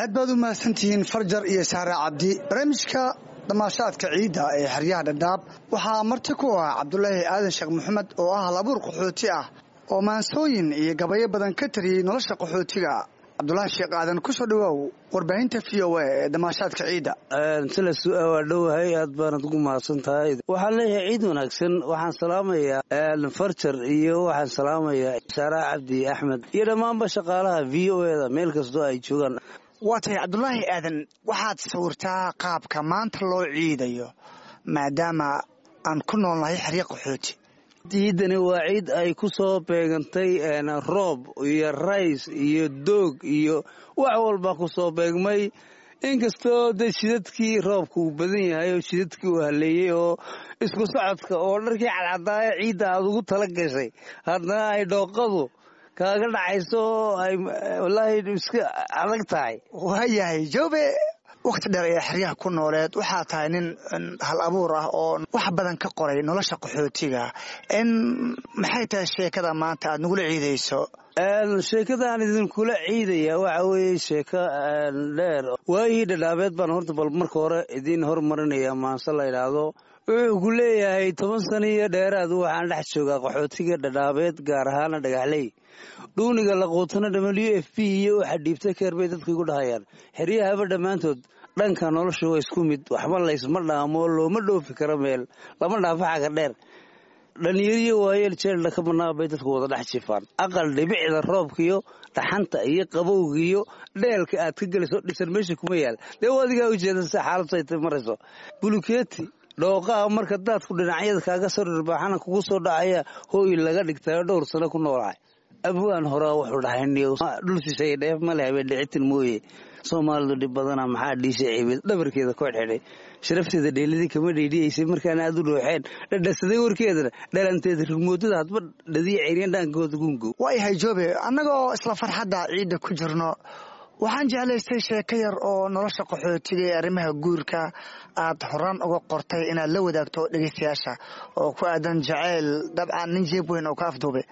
aad baad u mahadsantihiin farjar iyo saare cabdi barnaamijka damaashaadka ciidda ee xeryaha dhadhaab waxaa marti ku ah cabdulaahi aadan sheekh maxamed oo ah halabuur qaxooti ah oo maansooyin iyo gabayo badan ka tariyey nolosha qaxootiga cabdulaahi sheekh aadan ku soo dhawaaw warbaahinta v o a ee damaashaadka ciidda sila waa dhowahay aad baanad ugu mahadsan tahay waxaan leeyahay ciid wanaagsan waxaan salaamayaa farjar iyo waxaan salaamayaa saara cabdi axmed iyo dhammaanba shaqaalaha v o eda meel kastoo ay joogaan waa tahay cabdulaahi aadan waxaad sawirtaa qaabka maanta loo ciidayo maadaama aan ku noolnahay xeryo qaxooti ciidani waa ciid ay ku soo beegantay roob iyo rays iyo doog iyo wax walba ku soo beegmay inkastoo de shidadkii roobka uu badan yahay oo shidadkii uu haleeyey oo isku socodka oo dharkii cadcadaaya ciidda aad ugu tala gashay haddana ay dhooqadu kaaga dhacayso oo ay wallaahi iska adag tahay waayahay joobe wakhti dheer ee xeryaha ku nooleed waxaa tahay nin hal abuur ah oo wax badan ka qoray nolosha qaxootiga n maxay tahay sheekada maanta aad nagula ciidayso sheekadaan idinkula ciidaya waxa weeye sheeko dheer waayihii dhadhaabeed baan horta bal marka hore idiin hormarinaya maanse la yidhaahdo wuxuu ku leeyahay toban sano iyo dheeraad waxaan dhex joogaa qaxootiga dhadhaabeed gaar ahaana dhagaxley dhuuniga laquutana w f p iyo waxa dhiibta keer bay dadku igu dhahayaan xeryahaba dhammaantood dhanka nolosha waa isku mid waxba laysma dhaamo looma dhoofi karo meel lama dhaafo xaga dheer dhalinyariyo waayeel jeeldha ka bannaa bay dadku wada dhex jifaan aqal dhibicda roobkaiyo dhaxanta iyo qabowga iyo dheelka aad ka gelayso dhisan meesha kuma yaal dee adigaa ujeeda si xaaladtay marayso bulukeeti dhooqaa marka daadku dhinacyada kaaga soo dhirbaaxana kugu soo dhacaya hooy laga dhigtayo dhowr sano ku noolahay abwaan horaa wuxuu dhahay dhul shisheeye dheef male habeen dhicitin mooye soomaalidu dhib badana maxaa dhiisha ciibid dhabarkeeda ku xidxidhay sharafteeda dheelidii kama dheydhiyaysay markaana aad u dhooxeen dhadhasaday warkeedana dhalanteeda rigmoodada hadba dhadiya ceyryan dhaankooda gungo waayahay joobe annagoo isla farxadda ciidda ku jirno waxaan jeclaystay sheeko yar oo nolosha qaxootiga ee arrimaha guurka aad horaan uga qortay inaad la wadaagto dhegeystayaasha oo ku aadan jaceyl dabcan nin jeeb weyn oo ka afduube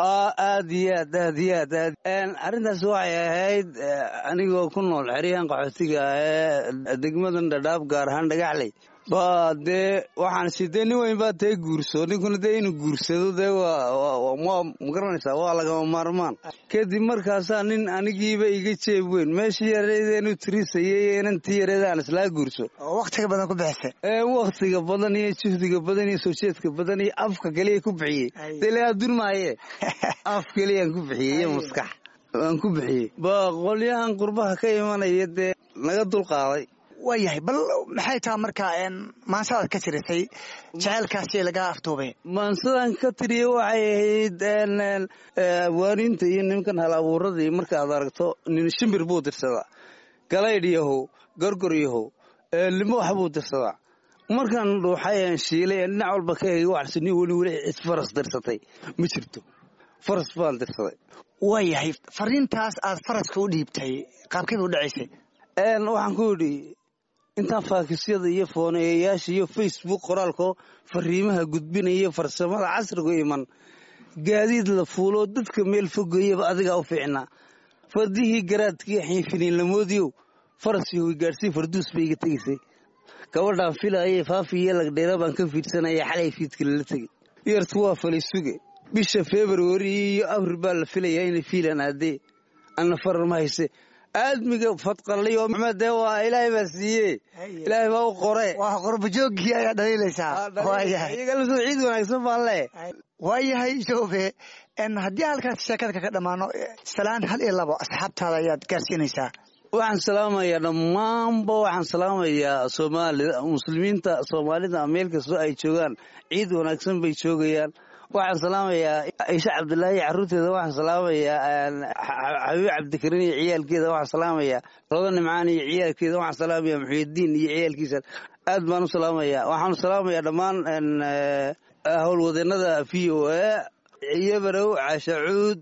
aad iyo aad aad iyo aad aad arrintaas waxay ahayd anigoo ku nool xeryahan qaxootiga ee degmadan dhadhaab gaar ahaan dhagaxley ba dee waxaan si dee nin weyn baa tee guurso ninkuna dee inuu guursado dee waa magaranaysaa waa lagama maarmaan kadib markaasaa nin anigiiba iga jeeb weyn meeshii yareedeenu tirisayay inantii yareedaan islaa guurso oo wakhtiga badan ku bixisay wakhtiga badan iyo juhdiga badan iyo soo jeedka badan iyo afka keliya ku bixiyey dee lagaa durmaaye af keliyaan ku bixiyey iyo maskax waan ku bixiyey ba qolyahan qurbaha ka imanaya dee naga dulqaaday waayahay bal maxay taha markaa maansadaad ka tirisay jaceylkaasi lagaa afduubay maansadan ka tiriya waxay ahayd abwaaniinta iyo nimankan hal abuuradii markaad aragto nin shimbir buu dirsadaa galaydh yahow gorgor yahow limo wax buu dirsadaa markaan dhuuxay shiilay dhinac walba ka eegay waxaas nin weli weli cid faras dirsatay ma jirto faras baan dirsaday waayahay fariintaas aad faraska u dhiibtay qaabkeeda u dhacaysay waxaan ku yidhi intaan faakisyada iyo fooneeyayaasha iyo facebook qoraalko fariimaha gudbinaya farsamada casrigu iman gaadiid la fuuloo dadka meel fogeeyaba adigaa u fiicnaa fardihii garaadkii xiinfiniinlamoodiyow faras yowi gaadhsii farduus bay iga tegaysay gabadhaan filaayay faafi iyo lagdheera baan ka fiidsanaya xalay fiidka lala tegey yartu waa falay suge bisha februari iyo abril baa la filayaa inay fiilan aadee anna farar ma hayse aadmiga fadqaliyo dee waa ilaahay baa siiye ilaahay baa u qore waa qorbajooggii ayaa dhaliilaysaa iyagalsoo ciid wanaagsan baan le waayahay joobe haddii halkaas sheekada kaga dhammaano salaan hal iyo labo asxaabtaada ayaad gaarsiinaysaa waxaan salaamayaa dhammaanba waxaan salaamayaa soomaalida muslimiinta soomaalida meel kastoo ay joogaan ciid wanaagsan bay joogayaan waxaan salaamayaa ciishe cabdulaahi carruurteeda waxaan salaamayaa xabiib cabdikariin iyo ciyaalkeeda waxaan salaamayaa rodo nimcaan iyo ciyaalkeeda waxaan salaamayaa muxuudiin iyo ciyaalkiisa aad baan u salaamayaa waxaanu salaamayaa dhammaan howlwadeenada v o a iyobarow caashacuud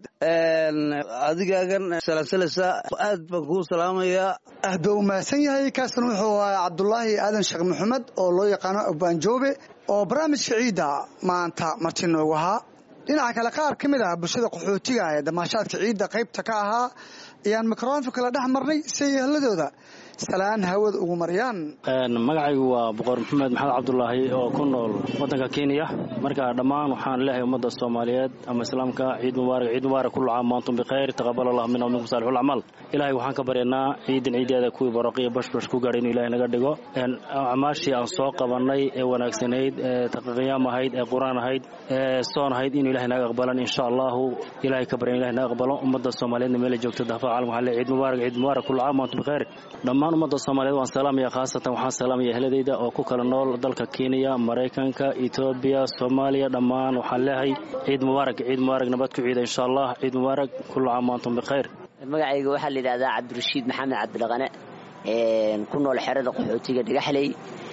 adigaagan salansalasa aad baan kuu salaamayaa aad baa u mahadsan yahay kaasna wuxuu ahaa cabdulaahi aadan sheekh maxamed oo loo yaqaano abwaanjoobe oo barnaamijka ciidda maanta marti noogu ahaa dhinaca kale qaar ka mid ah bulshada qaxootiga ee damaashaadka ciidda qaybta ka ahaa ayaan mikrofonka la dhex marnay si ay ehladooda salaan hawada ugu mariyaan magacaygu waa boqor maxamed maxamed cabdulaahi oo ku nool wadanka kenya marka dhammaan waxaan leehay ummadda soomaaliyeed ama islaamka ciid mubaarak ciid mubaarak kullu caam maantum bikhayr taqabal allah minna minkum saalixul acmaal ilaahay waxaan ka baryanaa ciidan ciideeda kuwii baraqiyo bashbash ku gaadhay inuu ilahay naga dhigo acmaashii aan soo qabannay ee wanaagsanayd ee taqiyaam ahayd ee qur-aan ahayd ee soon ahayd inuu ilahay naga aqbalan insha allahu ilahay ka baryan ilahay naga aqbalo ummadda soomaaliyeedna meela joogta daafaha caalam waxaan leehay ciid mubaarak ciid mubaarak kullu caam maantum bikhayr dhammaan ummadda soomaaliyeed waan salaamaya khaasatan waxaan salaamaya ehladayda oo ku kala nool dalka kenya maraykanka etoobiya soomaaliya dhammaan waxaan leehay ciid mubaarak ciid mubaarak nabad ku ciida insha allah ciid mubaarak kullu caam maantum bikhayr magacayga waxaa la yidhahdaa cabdirashiid maxamed cabdilaqane ku nool xerada qaxootiga dhagaxley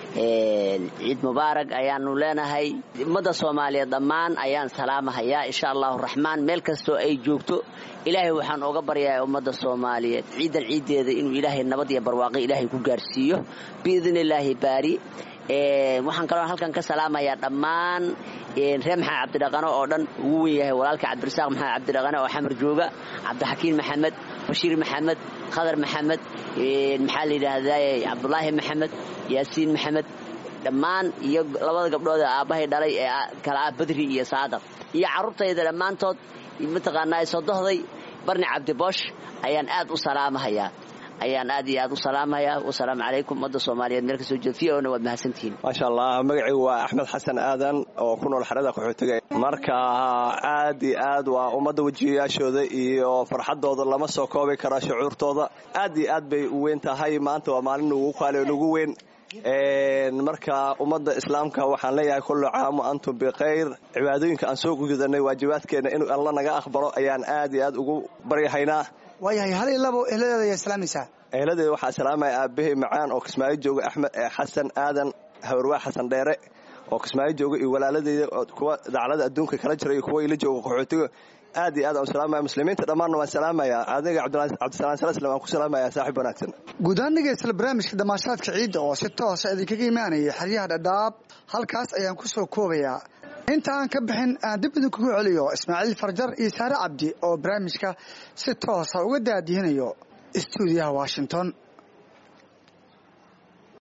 ciid mubaarak ayaanu leenahay ummadda soomaaliyeed dhammaan ayaan salaamahayaa insha allahu raxmaan meel kastoo ay joogto ilaahay waxaan ooga baryayaa ummadda soomaaliyeed ciidan ciiddeeda inuu ilaahay nabad iyo barwaaqo ilaahay ku gaarhsiiyo biidni illaahi baari waxaan kaloo halkan ka salaamayaa dhammaan reer maxamed cabdidhaqano oo dhan ugu wen yahay walaalka cabdirasaaq maxamed cabdidhaqane oo xamar jooga cabdixakiin maxamed bashiir maxamed khadar maxamed maxaa la yidhaahdaa cabdulaahi maxamed yaasiin maxamed dhammaan iyo labada gabdhood ee aabbahay dhalay ee kala ah badri iyo saadaq iyo carruurtayda dhammaantood mataqaanaa sodohday barni cabdiboosh ayaan aad u salaamahayaa ayaan aad iyo aad u salaamayaa wasalaamu calaykum ummadda soomaaliyeed meel kasoo jeed v ona waad mahadsantihiin maasha allah magacaygu waa axmed xasan aadan oo ku nool xerada qaxootiga marka aad iyo aad waa ummadda wejiyayaashooda iyo farxaddooda lama soo koobi kara shucuurtooda aad iyo aad bay u weyn tahay maanta waa maalin ugu qaali ugu weyn marka ummadda islaamka waxaan leeyahay kullu caam antum bikhayr cibaadooyinka aan soo gudanay waajibaadkeenna inuu alla naga aqbalo ayaan aad iyo aad ugu baryahaynaa waayahay hal iyo labo ehladeeda ayaa salaamaysaa ehladeeda waxaa salaamaya aabbahay macaan oo kismaayo jooga axmed xasan aadan habarwaa xasan dheere oo kismaayo jooga iyo walaaladeyda kuwa daclada adduunka kala jira iyo kuwa ila jooga qaxootiga aad iyo aad aan salaamaya muslimiinta dhammaanna waan salaamaya adiga cabdisalaan salaslam waan ku salaamaya saaxiib wanaagsan guud ahaan dhegeysta barnaamijka damaashaadka ciidda oo si toosa idinkaga imaanaya xeryaha dhadhaab halkaas ayaan ku soo koobayaa inta aan ka bixin aan dib idinkugu celiyo ismaaciil farjar iyo saare cabdi oo barnaamijka si toosa uga daadihinayo stuudiyaha washington